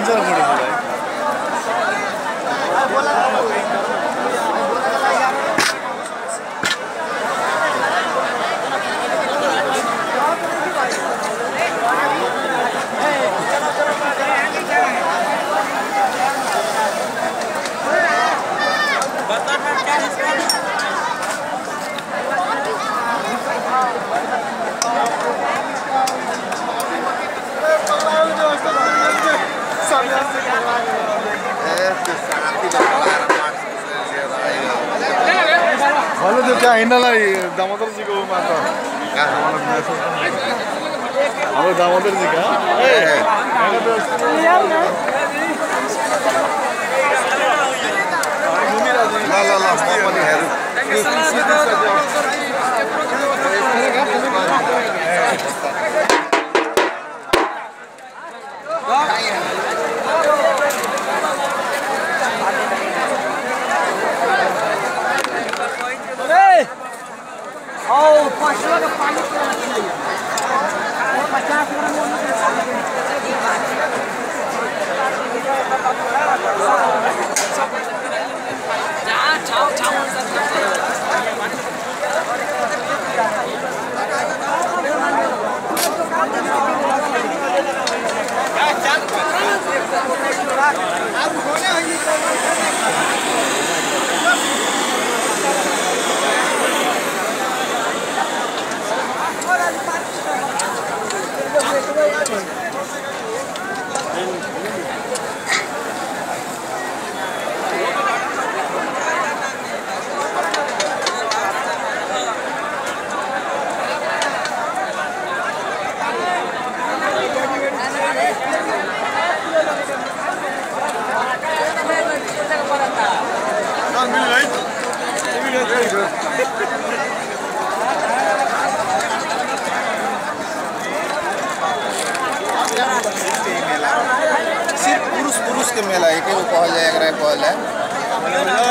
चल फोटो खिंचाई भन्नु त्यो त्यहाँ हिँड्नलाई दामोदरजीको मात्र हाम्रो दामोदरजी कहाँ ए, यहाँ त ल ल ल म पनि हेरौँ सिर्फ पुरुष पुरुष के मेला एके गो कहल जाए एकरा कहल जाए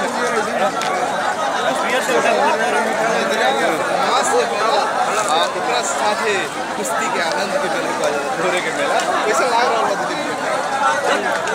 आ, ओकरा साथे कुश्ती के आनंद के मेला कहल जाला घोड़े के मेला कैसा लाग रहल बा दिल्ली में?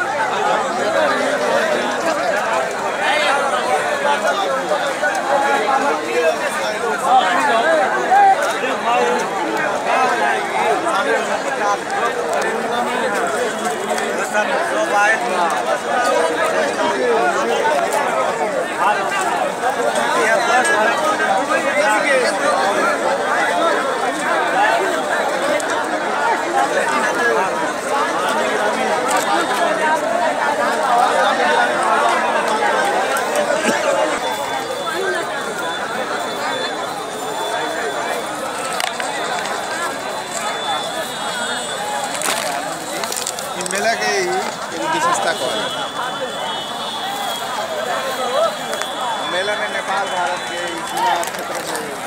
इ मेला के ही एगो विशेषता कहल जाला। मेला में नेपाल भारत के ई सीमा क्षेत्र में